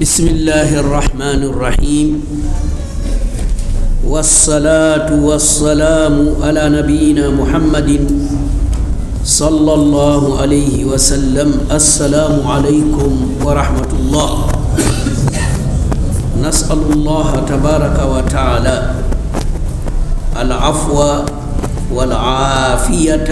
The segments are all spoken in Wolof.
بسم الله الرحمن الرحيم والصلاة والسلام على نبينا محمد صلى الله عليه وسلم السلام عليكم ورحمة الله نسأل الله تبارك وتعالى العفو والعافية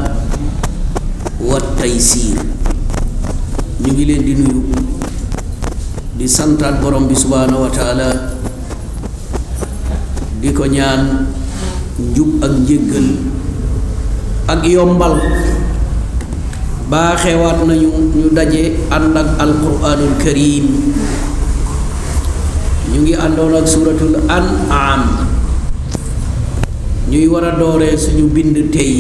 والتيسير ñu ngi leen di nuyu di santaat borom bi subhaanahu wa taala di ko ñaan njub ak njéggal ak yombal baaxewaat nañu ñu daje ànd ak alquranul karim ñu ngi àndoon ak suratul an'am ñuy war a dooree suñu bind tey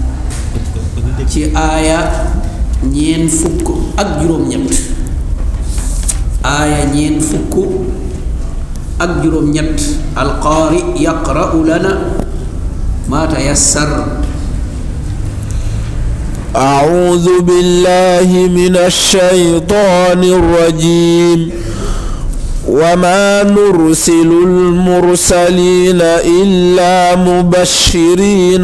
ci aaya ñeen fukk ak juróom-ñett aaya ñeen fukk ak juróom-ñett alqaari yaqra'u lana ma tayassar أعوذ بالله من الشيطان الرجيم وما نرسل المرسلين إلا مبشرين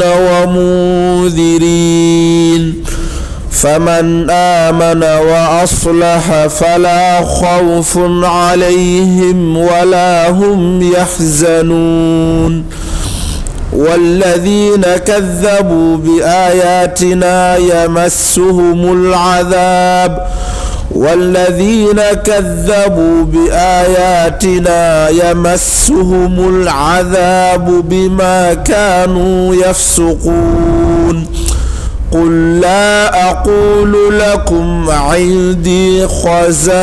ومنذرين فمن آمن وأصلح فلا خوف عليهم ولا هم يحزنون والذين كذبوا بآياتنا يمسهم العذاب والذين كذبوا بآياتنا يمسهم العذاب بما كانوا يفسقون قل لا أقول لكم عندي خزائن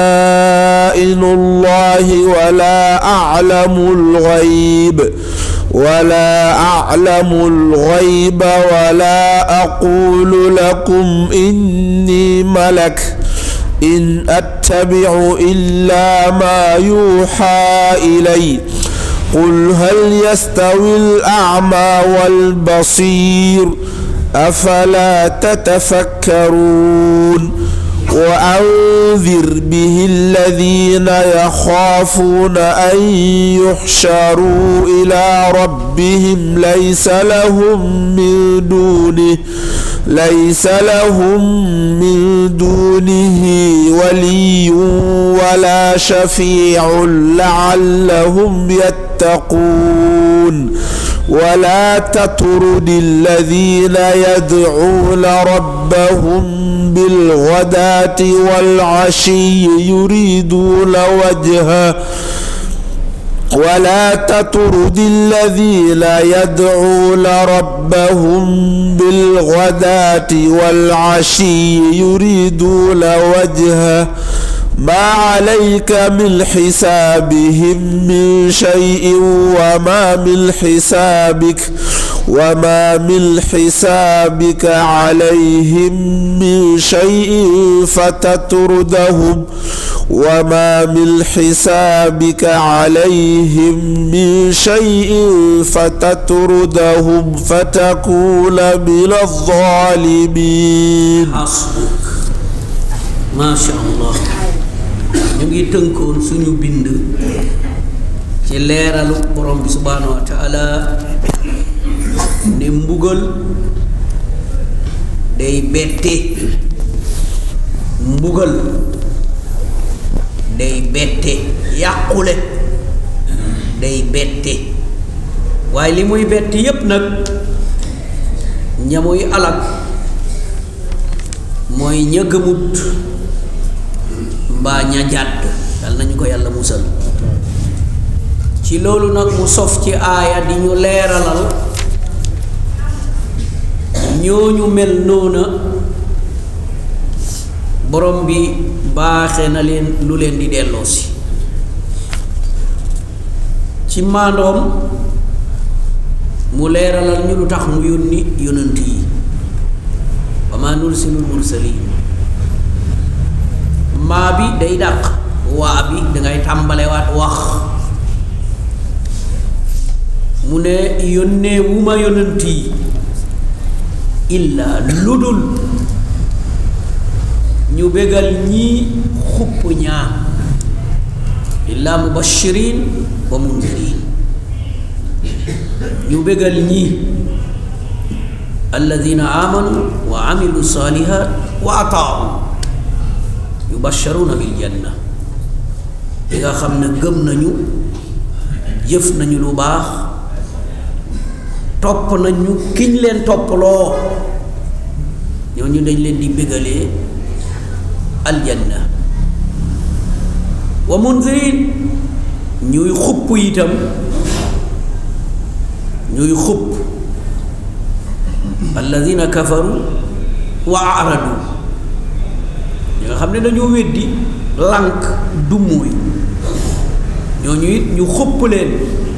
الله ولا أعلم الغيب ولا أعلم الغيب ولا أقول لكم إني ملك إن أتبع إلا ما يوحى إلي قل هل يستوي الأعمى والبصير أفلا تتفكرون وأنذر به الذين يخافون أن يحشروا إلى ربهم ليس لهم من دونه ليس لهم من دونه ولي ولا شفيع لعلهم يتقون ولا تطرد الذين يدعون ربهم بالغداة والعشي يريدون وجهه ولا تطرد الذين يدعون ربهم بالغداة والعشي يريدون وجهه ما عليك من حسابهم من شيء وما من حسابك وما من حسابك عليهم من شيء فتطردهم وما من حسابك عليهم من شيء فتطردهم فتكون من الظالمين hasbuk macha allah ñu ngi tënkoon suñu bind ci leeralu borom bi subhaanahu wa taala ne mbugal day bette mbugal day bette yàqule day bette waaye li muy bette yépp nag ñamuy alal mooy ña gëmut mbaa ña jàdd dal nañu ko yàlla musal ci loolu nag mu sof ci aaya di ñu leeralal ñooñu mel noona borom bi baaxe na leen lu leen di delloosi ci maandoom mu leeralal ñu lu tax mu yónni yonant yi wa ma nursilul mursalin maa bi day dàq waa bi dangay tàmbalewaat wax mu ne yónnee wu ma yonant yi illa lu dul ñu bégal ñii xupp ñaa illa mubashirin wa mundirin ñu bégal ñii alladina amanu wa amilu salihat wa ataau yubasharuna bil janna li nga xam ne gëm nañu jëf nañu lu baax topp nañu kiñ leen topploo ñooñu dañ leen di bégalee aljanna wa mundirin ñuy xupp itam ñuy xupp alladina kafaru wa aradu ñi nga xam ne dañoo weddi lànk du mooy ñooñu it ñu xupp leen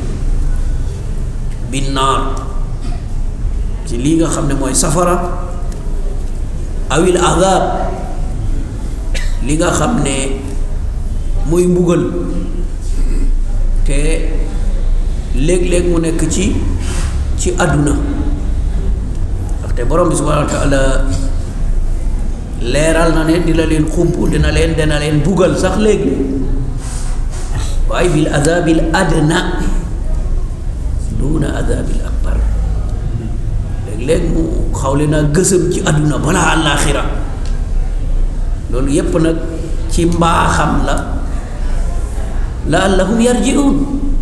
binnaar ci lii nga xam ne mooy safara awil azab li nga xam ne muy mbugal te léeg-léeg mu nekk ci ci àdduna ndaxte borom bi subhanahu wa taala leeral na ne dina leen xump dina leen dina leen bugal sax léegi waaye bil azabil adna duna azabil akbar léeg-léeg mu xawle naa gësëm ci àdduna balaa àllaaxira loolu yépp nag ci mbaaxam la laallahum yarjiun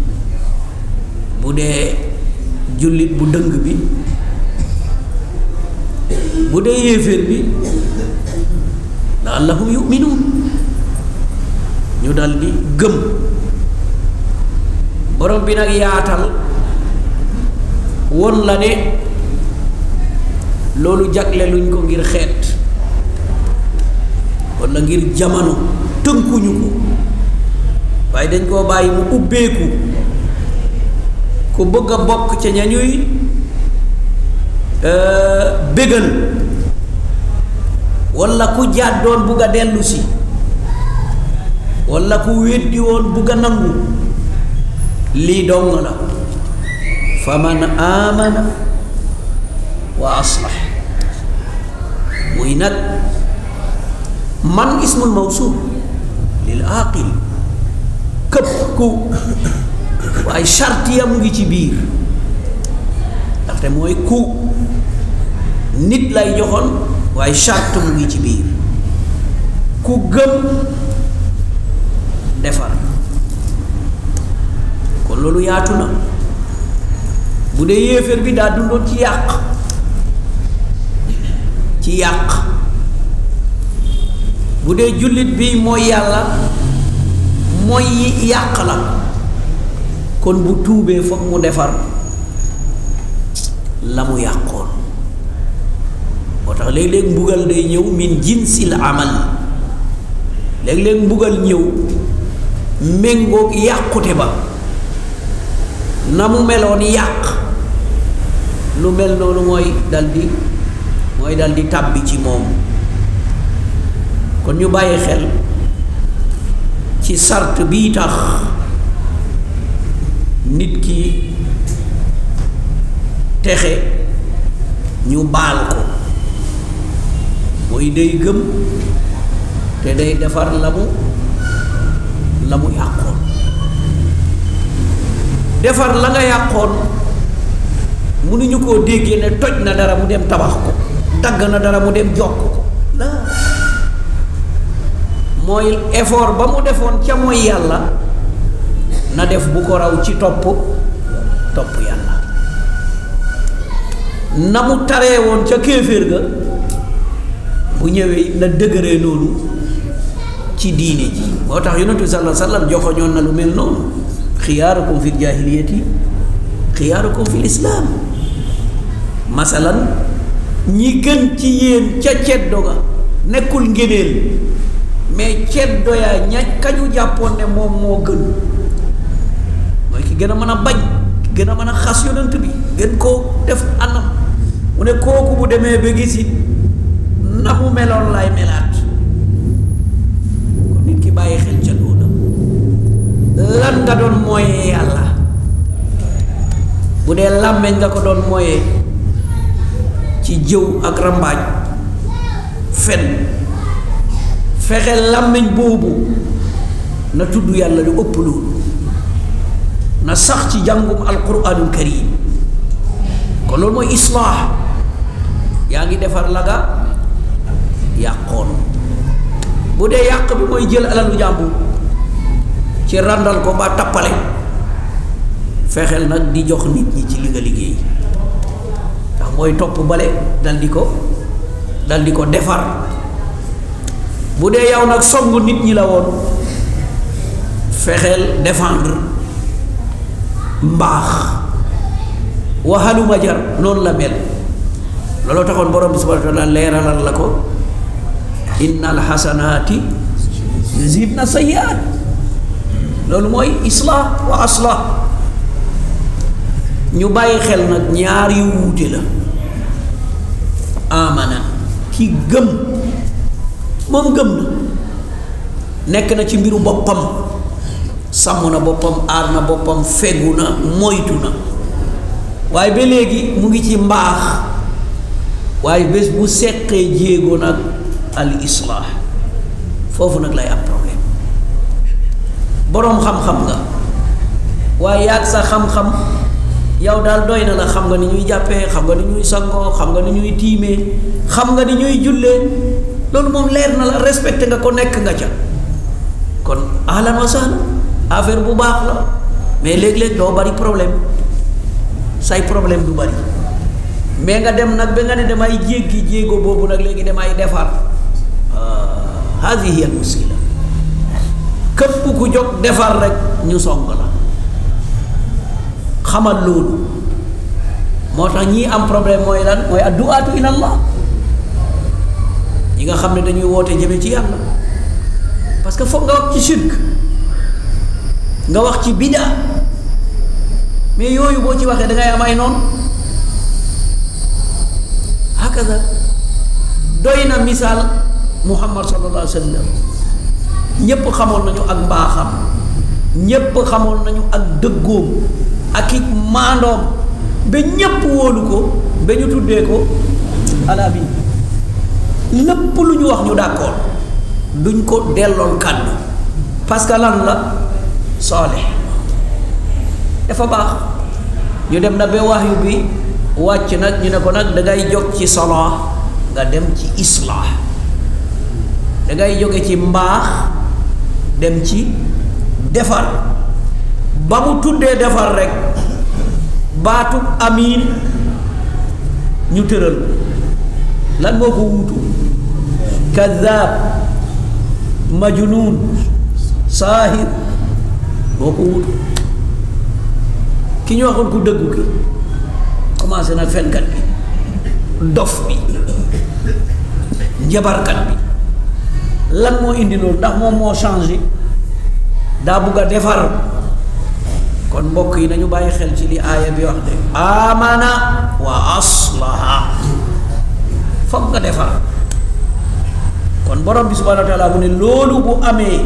bu dee jullit bu dëng bi bu dee yéeféer bi laallahum yuminuun ñu dal di gëm borom bi nag yaatal won la ne loolu jagle luñ ko ngir xeet walla ngir jamono tënkuñu ko waaye dañ koo bàyyi mu ubbeeku ku bëgg a bokk ca ña ñuy bégal walla ku jàddoon bugg a dellu si walla ku weddi woon bugg a nangu lii dong la fa man amana wa aslax muy nag man ismul mawsul lil aqil këpp ku waaye charte ya mu ngi ci biir ndaxte mooy ku nit lay joxoon waaye charte mu ngi ci biir ku gëm defar kon loolu yaatu na bu dee yéeféer bi daa dundoon ci yàq ci yàq bu dee jullit bi mooy yàlla mooy yàq la kon bu tuubee foog mu defar la mu yàqoon moo tax léeg-léeg mbugal day ñëw min jinsil amal léeg-léeg mbugal ñëw méngoog yàqute ba na mu meloon yàq lu mel noonu mooy daldi mooy daldi tàbbi ci moom kon ñu bàyyi xel ci sart bii tax nit ki texe ñu baal ko mooy day gëm te day defar la mu la mu yàqoon defar la nga yàqoon mënuñu koo déggee ne toj na dara mu dem tabax ko dagg na dara mu dem jokk ko la mooy effort ba mu defoon ca mooy yàlla na def bu ko raw ci topp topp yàlla na mu taree woon ca kéeféer ga bu ñëwee na dëgëree noonu ci diine ji moo tax yonent bi sallallahu alayhi wa sallam joxoñoon na lu mel noonu xiyaarukum fi jaahiliyati xiyaarukum fi lislaam masalan ñi gën ci yéen ca ceddo ga nekkul ngéneel mais ceddo yaa ña kañu jàppoon ne moom moo gën mooy ki gën a mën a bañ ki gën a mën a xas yonent bi gën koo def anam mu ne kooku bu demee ba gisit na mu meloon lay melaat kon nit ki bàyyi xel ca loolu lan nga doon mooyee yàlla bu dee làmmeñ nga ko doon mooyee ci jëw ak rambaaj fen fexe làmmiñ boobu na tudd yàlla lu ëpp loolu na sax ci jàngum alquranul karim kon loolu mooy islaax yaa ngi defar la nga yàqoon bu dee yàq bi mooy jël alalu jàmbur ci ràndal ko ba tappale fexeel nag di jox nit ñi ci li nga liggéey ndax mooy topp bale dal di ko dal di ko defar bu dee yow nag song nit ñi la woon fexeel défendre mbaax waxaluma jar noonu la mel looloo taxoon borom bi subhanahu wa taala leeralal la ko inna alxasanaati yuzibna sayyi'aat loolu mooy islah wa aslah ñu bàyyi xel nag ñaar yu wuute la amana ki gëm moom gëm na nekk na ci mbiru boppam sàmm na boppam aar na boppam fegu na moytu na waaye ba léegi mu ngi ci mbaax waaye bés bu seqee jéego nag al islah foofu nag lay am problème boroom xam-xam nga waaye yaag sa xam-xam yow daal doy na la xam nga ni ñuy jàppee xam nga ni ñuy sangoo xam nga ni ñuy tiimee xam nga ni ñuy jullee loolu moom leer na la respecté nga ko nekk nga ca kon ahlan wa sahlan affaire bu baax la mais léeg-léeg doo bari problème say problème du bari mais nga dem nag ba nga ne damay jéggi jéego boobu nag léegi damay defar hadihi al muskila képp ku jóg defar rek ñu song la xamal loolu moo tax ñii am problème mooy lan mooy addu'aatu ila allah ñi nga xam ne dañuy woote jëme ci yàlla parce que foog nga wax ci shirk nga wax ci bida mais yooyu boo ci waxee da ngay am ay noonu hakaza doy na misaal muhammad sallallahu alayhi wa sallam ñépp xamoon nañu ak mbaaxam ñépp xamoon nañu ak dëggoom ak i maandoom ba ñépp wóolu ko ba ñu tuddee ko alaamin lépp lu ñu wax ñu d'accord duñ ko dellool kàddu parce que lan la soole dafa baax ñu dem na ba waxyu bi wàcc nag ñu ne ko nag dangay jóg ci solo nga dem ci islah dangay jóge ci mbaax dem ci defar ba mu tuddee defar rek baatu amiin ñu tëral lan moo ko wuutu kazaab majnuun saahir moo ko wuutu ki ñu waxoon ku dëggu ki commencé na fenkat bi dof bi njabarkat bi lan moo indi loolu ndax moom moo changé daa bugg a defar kon mbokk yi nañu bàyyi xel ci li aaya bi wax de amana wa aslaha foog nga defar kon borom bi subhanahu wa taala mu ne loolu bu amee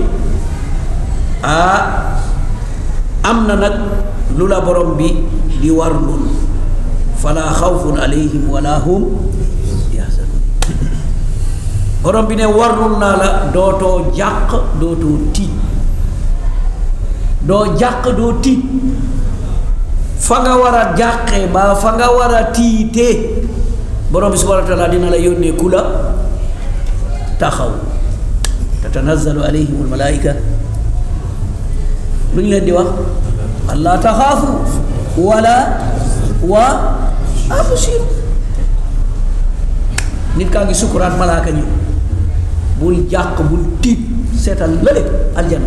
ah am na nag lu la borom bi di warlul fala xawfun alayhim wala hum yaxzanun borom bi ne warlul naa la dootoo jàq dootoo tiit doo jàq doo tiit fa nga war a jàqee ba fa nga war a tiitee borom bi subhanahu wa taala dina la yónnee ku la taxaw tatanazzalu alayhim almalaika lu ñu leen di wax allah taxaafu wala wa absiru nit kaa ngi sukuraat malaaka ñëw bul jàq bul tiit seetal lële aljanna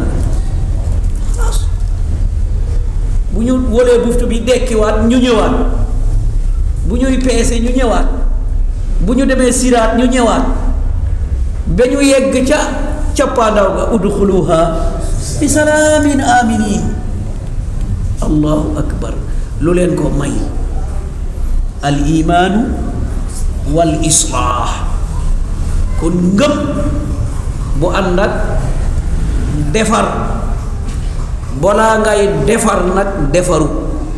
bu ñu wolee buftu bi dekkiwaat ñu ñëwaat bu ñuy peese ñu ñëwaat bu ñu demee siraat ñu ñëwaat ba ñu yegg ca cappaandaw ga udxuluha bi salaamin aminin allahu akbar lu leen ko may al imaanu wal islaax kon ngëm bu ànd ak defar balaa ngay defar nag defaru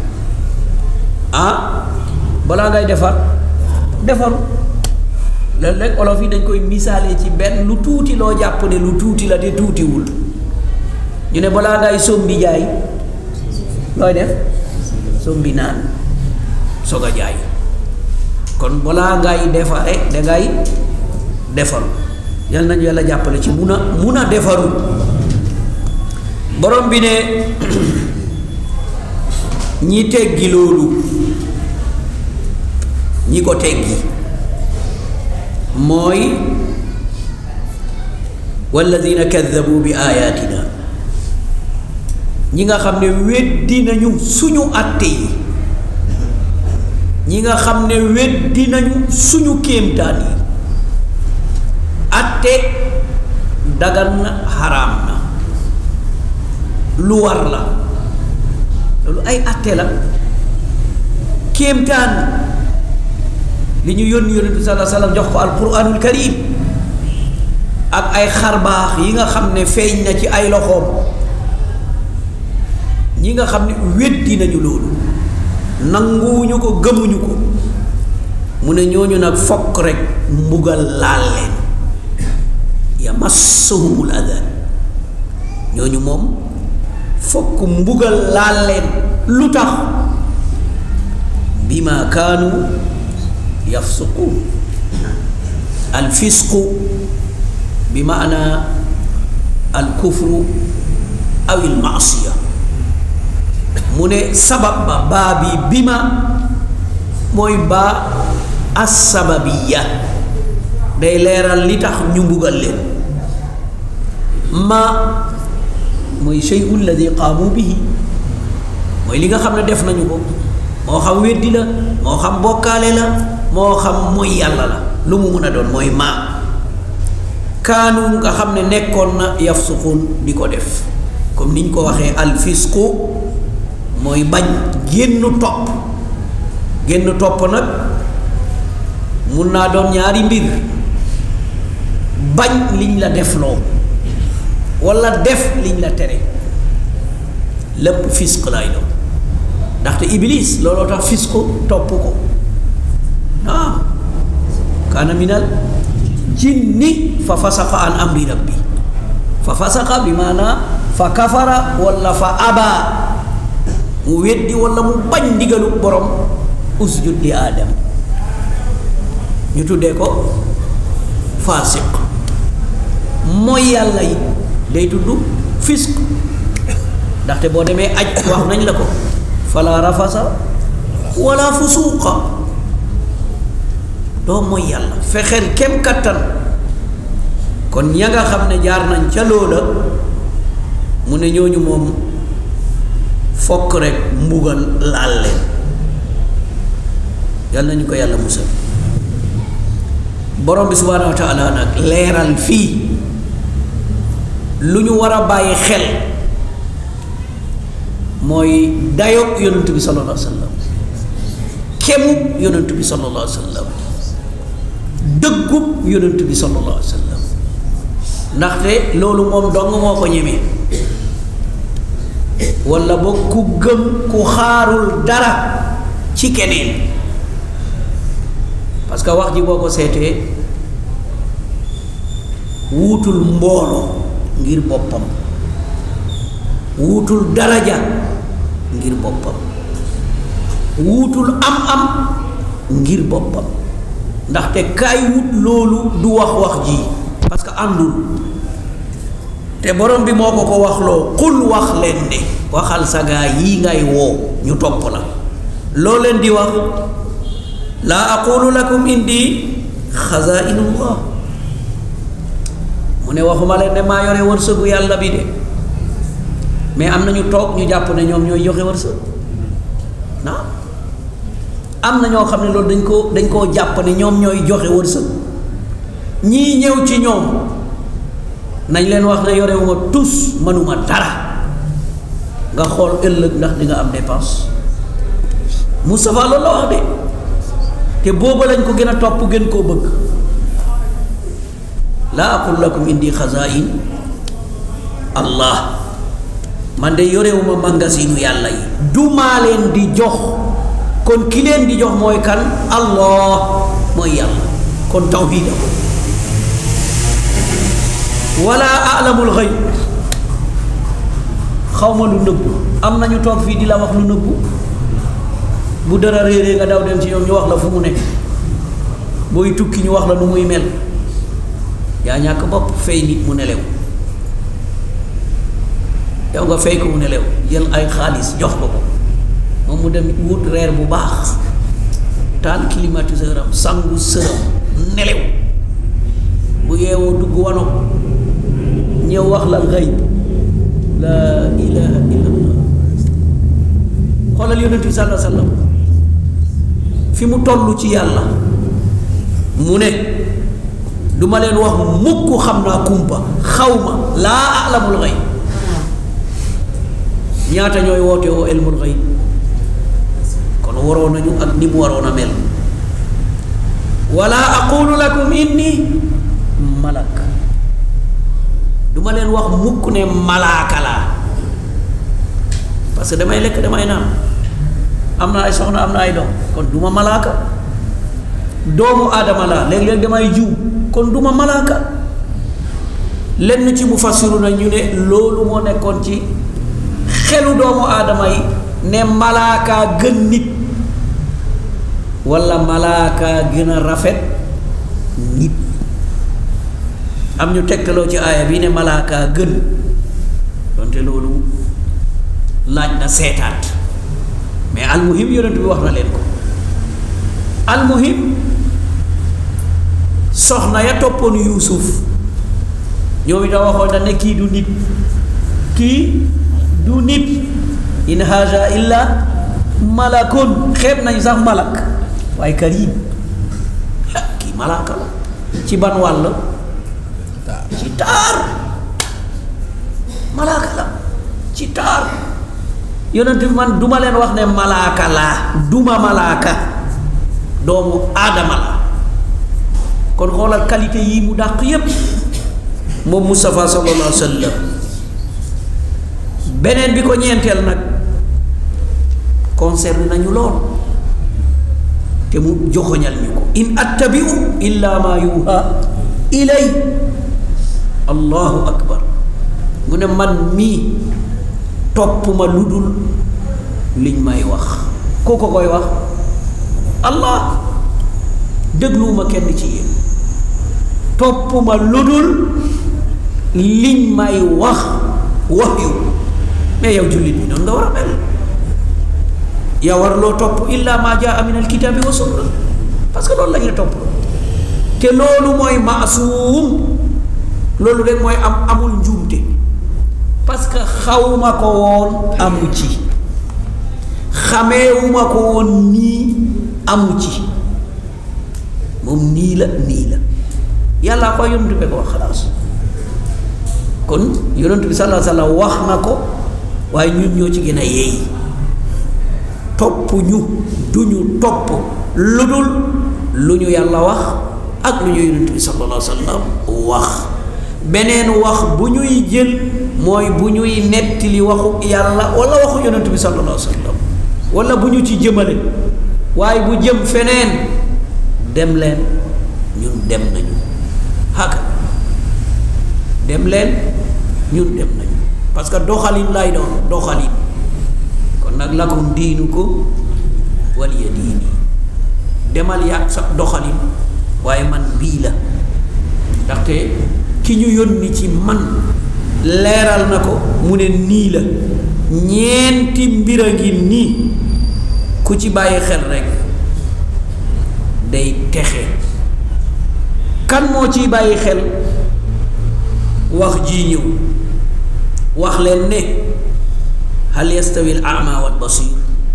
ah balaa ngay defar defaru léeg-léeg olof yi dañ koy misaalee ci benn lu tuuti loo jàpp ne lu tuuti la te tuutiwul ñu ne balaa ngay sombi jaay looy def sombi naan soog a jaay kon balaa ngay defare dangay defaru yal nañu yàlla jàppale ci mun a mun a defaru borom bi ne ñi teggi loolu ñi ko teggi mooy walladina kaddabu bi ayatina ñi nga xam ne weddi nañu suñu àtte yi ñi nga xam ne weddi nañu suñu kéemtaan yi àtte dagan na xaraam na lu war la loolu ay àtte la kéemtaan li ñu yónni yónni bi sallallahu alayhi wasallam jox ko alquranul karim ak ay xarbaax yi nga xam ne feeñ na ci ay loxoom ñi nga xam ne weddi nañu loolu nanguwuñu ko gëmuñu ko mu ne ñooñu nag fokk rek mbugal laal leen yamassahumul adan ñooñu moom fokk mbugal laal leen lu tax bima kaanu yafsuquun alfisqu bi maana alkufru aw almaasiya mu ne sabab ba baa bi bima mooy baa assababiya day leeral li tax ñu mbugal leen ma mooy shay'u alladi qaamu bihi mooy li nga xam ne def nañu ko moo xam weddi la moo xam bokkaale la moo xam mooy yàlla la lu mu mun a doon mooy maa kaanu nga xam ne nekkoon na yafsuqun di ko def comme niñ ko waxee alfisqu mooy bañ génn topp génn topp nag mun naa doon ñaari mbir bañ liñ la def loo walla def liñ la tere lépp fisq lay doon ndaxte iblis looloo tax fisqu topp ko naam kaana minal jinni fa fasaqa an amri rabbi fa fasaqa bi maanaa fa kafara walla fa abaa mu weddi walla mu bañ ndigalu borom usjud li aadam ñu tuddee ko faasiq mooy yàlla yi day tudd fisq ndaxte boo demee aj wax nañ la ko fala rafasa wala fusuuqa doo mooy yàlla fexeel kem kattan kon ña nga xam ne jaar nañ ca loola mu ne ñooñu moom fokk rek mbugal laal leen yàlla nañu ko yàlla musal borom bi subhaanahu wa taala nag leeral fii lu ñu war a bàyyi xel mooy dayoog yonent bi sallallahu alayhi wa sallam kemu yonent bi sallallahu alayhi wa sallam dëggub yonent bi sallallahu alayhi wa sallam ndaxte loolu moom dong moo ko ñemee walla ba ku gëm ku xaarul dara ci keneen parce que wax ji boo ko seetee wuutul mbooloo ngir boppam wuutul daraja ngir boppam wuutul am-am ngir boppam ndaxte kaay wut loolu du wax wax ji parce que àndul te borom bi moo ko ko waxloo xul wax leen ne waxal sa gaa yi ngay woo ñu topp la loo leen di wax laa aqulu lakum indi xazainullah mu ne waxuma leen ne maa yore wërsëgu yàlla bi de mais am na ñu toog ñu jàpp ne ñoom ñooy joxe wërsëg naa am na ñoo xam ne loolu dañ ko dañ koo jàpp ne ñoom ñooy joxe wërsëg ñii ñëw ci ñoom nañ leen wax ne yorewuma tus mënuma dara nga xool ëllëg ndax di nga am dépense Moustapha loolu la wax de te booba lañ ko gën a topp gën koo bëgg laa aqul lakum indi xazain allah man de yorewuma mangasinu yàlla yi du maa leen di jox kon ki leen di jox mooy kan allah mooy yàlla kon tawxiida ko wala alamul xëy xaw ma lu nëbbu am nañu toog fii di la wax lu nëbbu bu dara réeree nga daw dem ci ñoom ñu wax la fu mu nekk booy tukki ñu wax la nu muy mel yaa ñàkk bopp fay nit mu nelew yow nga fay ko mu nelew jël ay xaalis jox ko ko moom mu dem wut reer bu baax taal climatiseur am sangu sëram nelew bu yeewoo dugg wano ñëw wax la xëy la ilaha illallah xoolal yonent bi sallallahu alayhi wa sallam fi mu toll ci yàlla mu ne du ma leen wax mukk xam naa kumpa xaw ma laa alamul xëy ñaata ñooy woote woo ilmul xëy kon waroon nañu ak ni mu waroon a mel wala aqulu lakum inni malak du ma leen wax mukk ne malaaka laa parce que damay lekk damay naan am na ay soxna am na ay doom kon du ma malaaka doomu aadama laa léeg-léeg damay jiw kon du ma malaaka lenn ci mu fassiru na ñu ne loolu moo nekkoon ci xelu doomu aadama yi ne malaaka gën nit walla malaaka gën a rafet nit am ñu tegtaloo ci aaya bi ne malaaka gën donte loolu laaj na seetaat mais almuhim yonent bi wax na leen ko almuhim soxna ya toppoon yuusuf ñoom itam waxoon na ne kii du nit kii du nit in haja illa malakun xeeb nañ sax malak waaye karim kii malaaka la ci ban wàll ci taar malaaka la ci taar yonent bi man duma leen wax ne malaaka laa duma malaaka doomu aadama la kon xoolal qualité yi mu dàq yépp moom Moustapha sallallahu alayhi wa sallam beneen bi ko ñeenteel nag concerne nañu lool te mu joxoñal ñu ko in attabiu illa ma yuha ilay allahu akbar mu ne man mii topp ma lu dul liñ may wax koo ko koy wax allah dégluwuma kenn ci yéen topp ma lu dul liñ may wax wax yu mais yow jullit bi noonu nga war a mel yaa war loo topp illa ma jaa min alkitabi wa sunna parce que loolu la ñuy topp te loolu mooy maasuum loolu rek mooy am amul njuumte parce que xawma ko woon amu ci xameewuma ko woon nii amu ci moom nii la nii la yàllaa ko yonent bi ko wax xalaas kon yonent bi sallallahu alayhi wa sallam wax na ko waaye ñun ñoo ci gën a yeey topp ñu du ñu topp lu dul lu ñu yàlla wax ak lu ñu yonent bi sallallahu alayhi wa sallam wax beneen wax bu ñuy jël mooy bu ñuy nettali waxu yàlla wala waxu yonent bi sallallahu alayhi wa sallam wala bu ñu ci jëmale waaye bu jëm feneen dem leen ñun dem nañu haka dem leen ñun dem nañu parce que doxalin lay doon doxalin kon nag lakum diinu ko waliya diini demal yàq sa doxalin waaye man bii la ndaxte ki ñu yónni ci man leeral na ko mu ne nii la ñeenti mbir a ngi nii ku ci bàyyi xel rek day texe kan moo ciy bàyyi xel wax ji ñëw wax leen ne hal yastawi al ama wal basir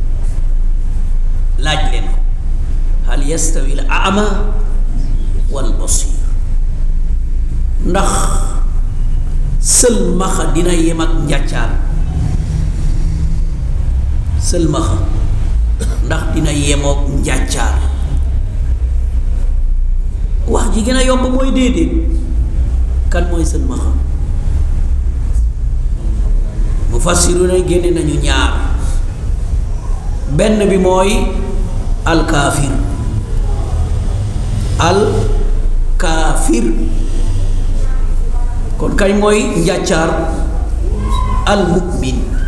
laaj leen ko hal yastawi al ama wal basir ndax sëlmaxa dina yem ak njàccaar sëlmaxa ndax dina yemook njàccaar wax ji gën a yomb mooy déedéet kan mooy sëlmaxa mu fassiru ne génne nañu ñaar benn bi mooy alkaafir alkaafir kon kañ mooy njàccaar almu'min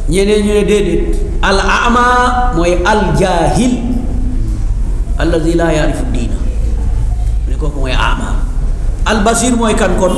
ñeneen ñu ne déedéet al ama mooy al jaahil alladi laa yaarifu diina mu ne kooku mooy ama al basir mooy kan kon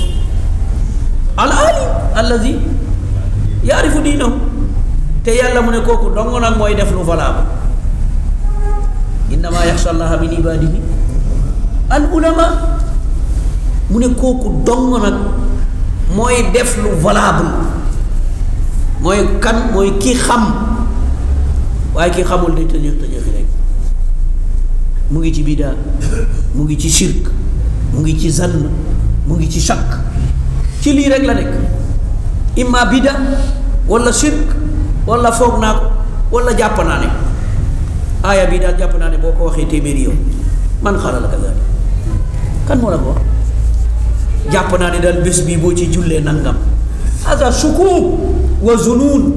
al alim alladi yaarifu diinahu te yàlla mu ne kooku dong nag mooy def lu valable innama yaxsha allaha min ibadihi al ulama mu ne kooku dong nag mooy def lu valable mooy kan mooy ki xam waaye ki xamul day tëñëx tëñëxi rek mu ngi ci bidaa mu ngi ci shirk mu ngi ci zann mu ngi ci shakk ci lii rek la nekk imma bida wala shirk wala foog naa ko wala jàpp naa ne aaya bii daal jàpp naa ne boo ko waxee téeméeri yow man xaaral ka daal kan moo la ko wax jàpp naa ne daal bés bii boo ci jullee nangam hada sukuk wa zunun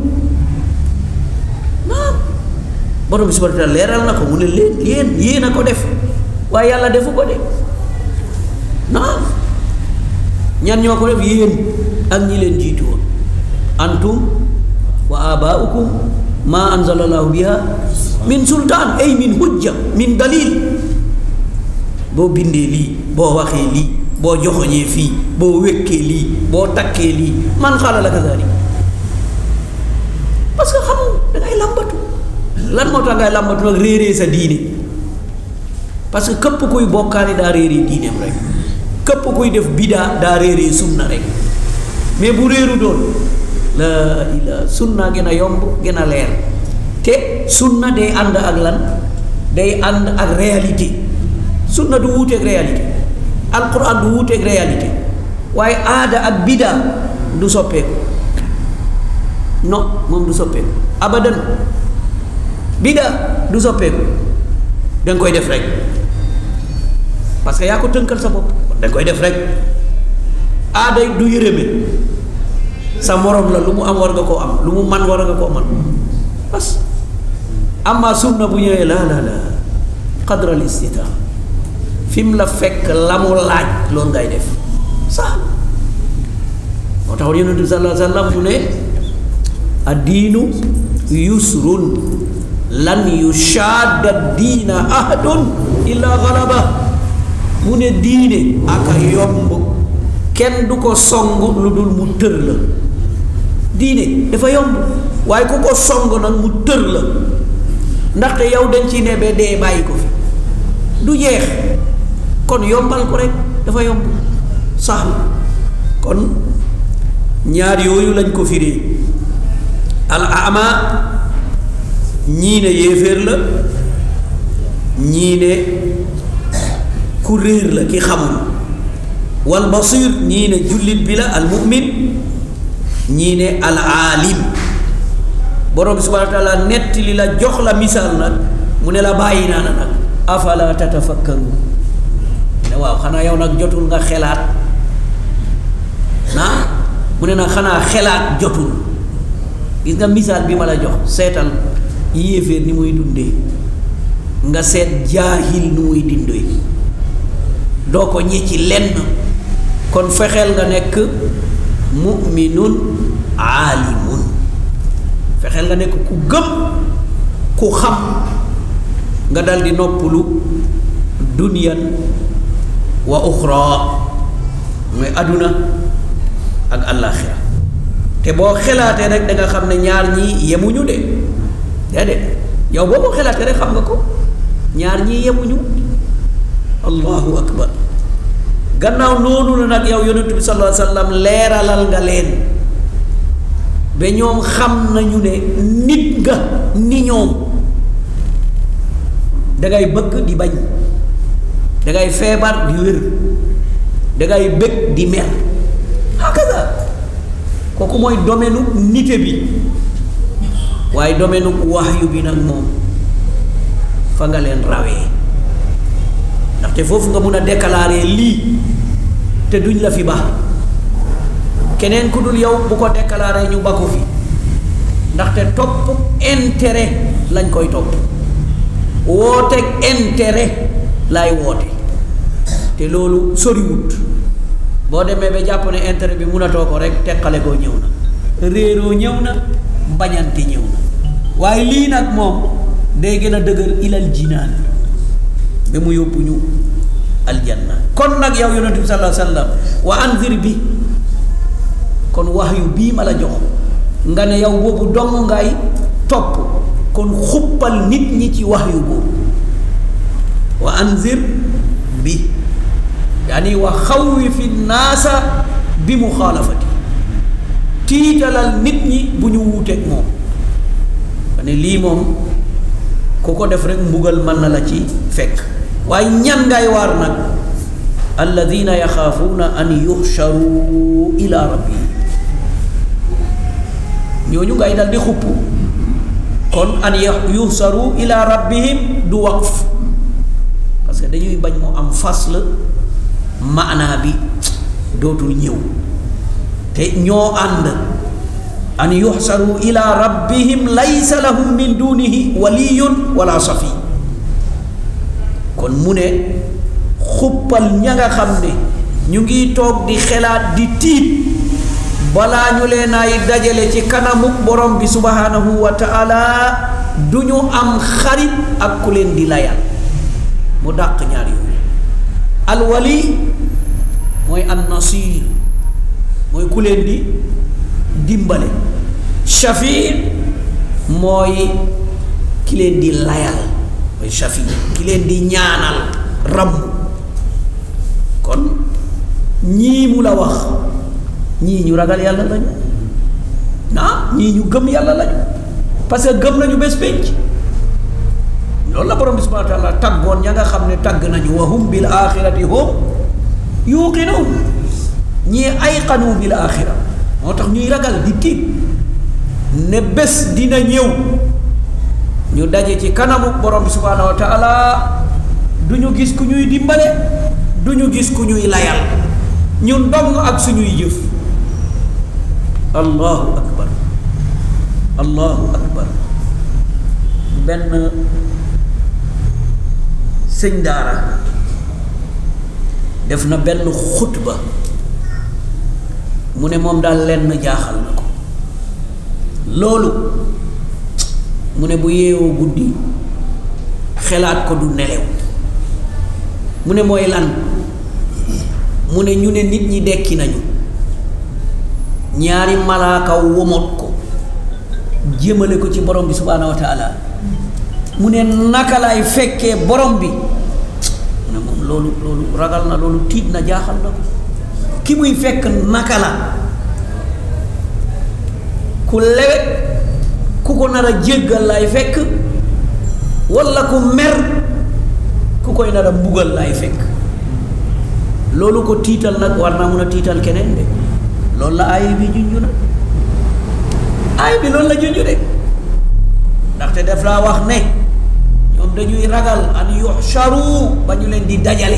naam borom bi subhanahu wa taala leeral na ko mu ne leen yéen yéen a ko def waaye yàlla defu ko de naam ñan ñoo ko def yéen ak ñi leen jiitu woon antum wa abaaukum ma anzala allahu biha min sultaan ay min hujja min dalil boo bindee lii boo waxee lii boo joxoñee fii boo wékkee lii boo takkee lii man xaala la kazalik parce que xam dangay làmbatu lan moo tax ngay làmbatu nag réeree sa diine parce que képp kuy bokkaale daa réeree diineem rek képp kuy def bidaa daa réeree sunna rek mais bu réeru doon la ila sunna gën a yomb gën a leer te sunna day ànd ak lan day ànd ak réalité sunna du wuuteeg réalité alquran du wuuteeg réalité waaye aada ak bidaa du soppeeku non moom du soppeeku abadan bidaa du soppeeku danga koy def rek parce que yaa ko tënkal sa bopp danga koy def rek aada du yërëme sa morom la lu mu am war nga koo am lu mu man war nga koo man parce que amma sunna bu ñëwee la la la qadral istita fi mu la fekk la mu laaj loolu ngay def sax moo tax yonent bi sallallahu alayhi wa sallam mu ne addiinu yusrun lan yushaadda diina ahadun illa galaba mu ne diine aka yomb kenn du ko song lu dul mu tër la diine dafa yomb waaye ku ko song nag mu tër la ndaxte yow dañ ci ne ba dee bàyyi ko fi du jeex kon yombal ko rek dafa yomb sax kon ñaar yooyu lañ ko firee al ama ñii ne yéeféer la ñii ne ku réer la ki xamul wal basir ñii ne jullit bi la al mu'min ñii ne al aalim borom bi subhanahu wa taala netti li la jox la misaal nag mu ne la bàyyi naa la nag afala tatafakkaru ne waaw xanaa yow nag jotul nga xelaat naa mu ne nag xanaa xelaat jotul gis nga misaal bi ma la jox seetal yéeféer ni muy dundee nga seet jaahil nu muy dindee doo ko ñi ci lenn kon fexeel nga nekk mu'minun aalimun fexeel nga nekk ku gëm ku xam nga dal di noppalu duniyan wa uxra mooy àdduna ak àllaaxira te boo xelaatee rek da nga xam ne ñaar ñii yemuñu de déedéet yow boo ko xelaatee rek xam nga ko ñaar ñii yemuñu allahu akbar gannaaw noonu la nag yow yonentu bi sallallahu alayhi wa sallam leeralal nga leen ba ñoom xam nañu ne nit nga ni ñoom dangay bëgg di bañ dangay feebar di wér dangay bëgg di mer hakaza kooku mooy domaine u nite bi waaye domaine u wahyu bi nag moom fa nga leen rawee ndaxte foofu nga mun a déclarer lii te duñ la fi baax keneen ku dul yow bu ko déclarer ñu ba ko fi ndaxte topp intérêt lañ koy topp wooteeg intérêt laay woote te loolu soriwut boo demee ba jàpp ne intérêt bi munatoo ko rek teqale koo ñëw na réeroo ñëw na bañante ñëw na waaye lii nag moom day gën a dëgër ilal jinaan ba mu yóbbu ñu aljanna kon nag yow yonent bi sallallahu alayhi wa sallam wa anzir bi kon wax yu bii ma la jox nga ne yow boobu dong ngay topp kon xuppal nit ñi ci wax yu boobu wa anzir bi yaani wa xawwifi naasa bi muxaalafati tiitalal nit ñi bu ñu wuuteeg moom ne lii moom ku ko def rek mbugal mën na la ci fekk waaye ñan ngay waar nag alladina yaxaafuuna an yuxcharu ila rabbihim ñooñu ngay dal di xupp kon an yuxcharu ila rabbihim du waqf parce que dañuy bañ mu am fasl maanaa bi dootul ñëw te ñoo ànd an yuxsaru ila rabbihim laysa lahum min dunihi waliyun wala safi kon mu ne xuppal ña nga xam ne ñu ngi toog di xelaat di tiit balaa ñu leen ay dajale ci kanamu borom bi subhanahu wa taala du ñu am xarit ak ku leen di layal mu dàq ñaar yooyu alwali mooy an nasir mooy ku leen di dimbale shafi mooy ki leen di layal mooy shafi ki leen di ñaanal ramm kon ñii mu la wax ñii ñu ragal yàlla lañu ah ñii ñu gëm yàlla lañu parce que gëm nañu bés penc loolu la borom bi subhanahu wa taala taggoon ña nga xam ne tagg nañu wa hum bil axirati hum yuqinuun ñii ayqanu bil axira moo tax ñuy ragal di tiit ne bés dina ñëw ñu daje ci kanamu borom bi subhanahu wa taala du ñu gis ku ñuy dimbale du ñu gis ku ñuy layal ñun dong ak suñuy jëf allahu akbar allahu akbar benn sëñ daara def na benn xutba mu ne moom daal lenn jaaxal na ko loolu mu ne bu yeewoo guddi xelaat ko du nelew mu ne mooy lan mu ne ñu ne nit ñi dekki nañu ñaari malaaka womot ko jëmale ko ci borom bi subhaanahu wa taala mu ne naka lay fekkee borom bi mu ne moom loolu loolu ragal na loolu tiit na jaaxal na ko ki muy fekk naka la ku lewet ku ko nar a jéggal lay fekk walla ku mer ku koy nar a mbugal lay fekk loolu ko tiital nag war naa mun a tiital keneen de loolu la aay bi junju na aay bi loolu la junju de ndaxte daf laa wax ne ñoom dañuy ragal an yuxsharu ba ñu leen di dajale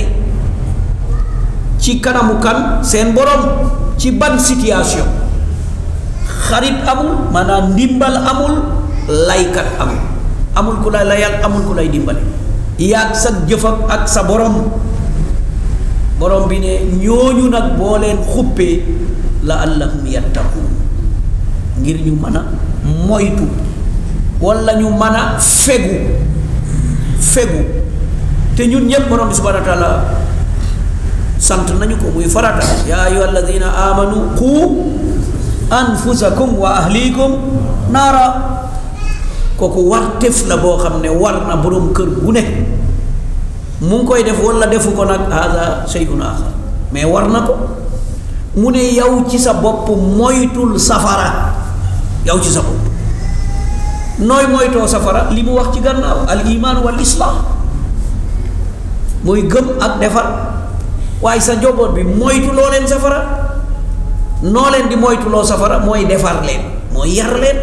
ci kanamu kan seen borom ci ban situation xarit amul maanaam ndimbal amul laykat amul amul ku lay layal amul ku lay dimbale yaag sa jëf ak sa borom borom bi ne ñooñu nag boo leen xuppee la allahum yattaquun ngir ñu mën a moytu walla ñu mën a fegu fegu te ñun ñépp borom bi subhanahu wa taala sant nañu ko muy farata yaa ayyuha alladina amanu qu anfusakum wa ahlikum naara kooku war tef la boo xam ne war na borom kër gu ne mu ngi koy def walla defu ko nag hada shay'un axar mais war na ko mu ne yow ci sa bopp moytul safara yow ci sa bopp nooy moytoo safara li mu wax ci gannaaw al iman wal islam mooy gëm ak defar waaye sa njaboot bi moytu loo leen safara noo leen di moytuloo safara mooy defar leen mooy yar leen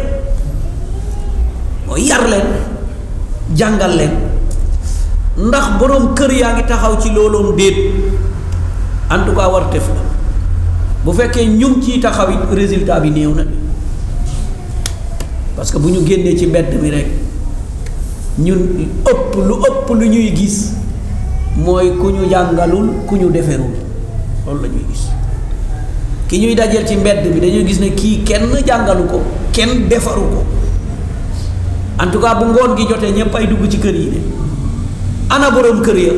mooy yar leen jàngal leen ndax boroom kër yaa ngi taxaw ci looloom déet en tout cas war tef la bu fekkee ñu ngi ciy taxaw it résultat bi néew na parce que bu ñu génnee ci mbedd mi rek ñun ëpp lu ëpp lu ñuy gis mooy ku ñu jàngalul ku ñu deferul loolu la ñuy gis ki ñuy dajeel ci mbedd bi dañuy gis ne kii kenn jàngalu ko kenn defaru ko en tout cas bu ngoon gi jotee ñëpp ay dugg ci kër yi de ana borom kër ya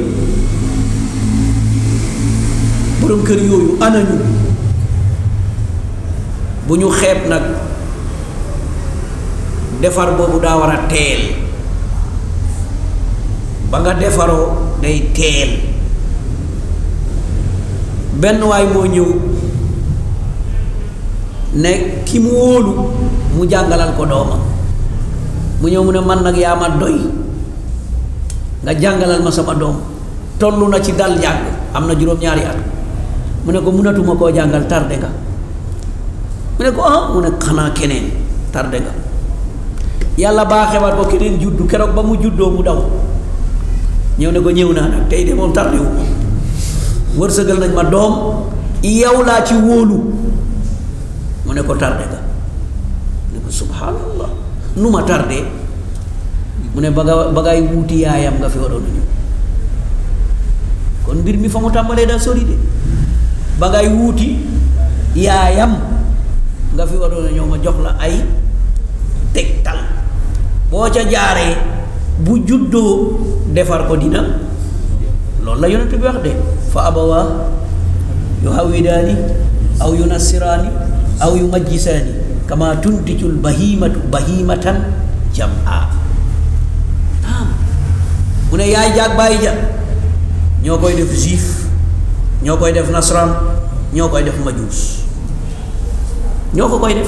borom kër yooyu ana ñu bu ñu xeeb nag defar boobu daa war a teel ba nga defaroo day teel benn waay moo ñëw ne ki mu wóolu mu jàngalal ko doomam mu ñëw mu ne man nag yaa ma doy nga jàngalal ma sama doom toll na ci dal jàng am na juróom-ñaari at mu ne ko mënatuma koo jàngal tardé nga mu ne ko ah mu ne xanaa keneen tardé nga yàlla baaxewaat ko keneen juddu keroog ba mu juddoo mu daw ñëw ne ko ñëw naa nag tey de moom tardé wu wërsëgal nañ ma doom yow laa ci wóolu mu ne ko tardé nga ne ko subhanallah nu ma tardé mu ne ba nga ba ngay wuuti yaayam nga fi waroon a ñëw kon mbir mi fa mu tàmbalee daa sori de ba ngay wuuti yaayam nga fi waroon a ñëw ma jox la ay tegtal boo ca jaaree bu juddoo defar ko dina loolu la yonent bi wax de fa abawaa yu hawidaani aw yu nasiraani aw yu majjisaani kama tuntijul bahimatu bahimatan jam'a naam mu ne yaay jaag bàyyi ja ñoo koy def juif ñoo koy def nasran ñoo koy def majuus ñoo ko koy def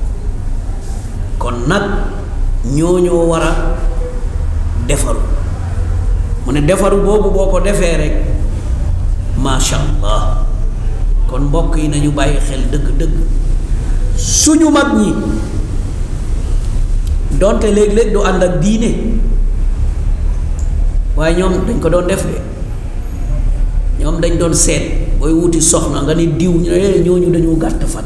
kon nag ñoo ñoo war a defaru mu ne defaru boobu boo ko defee rek macha allah kon mbokk yi nañu bàyyi xel dëgg-dëgg suñu mag ñi donte léeg-léeg du ànd ak diine waaye ñoom dañ ko doon def de ñoom dañ doon seet booy wuti soxna nga ni diw ñu ne ñooñu dañoo gàtt fan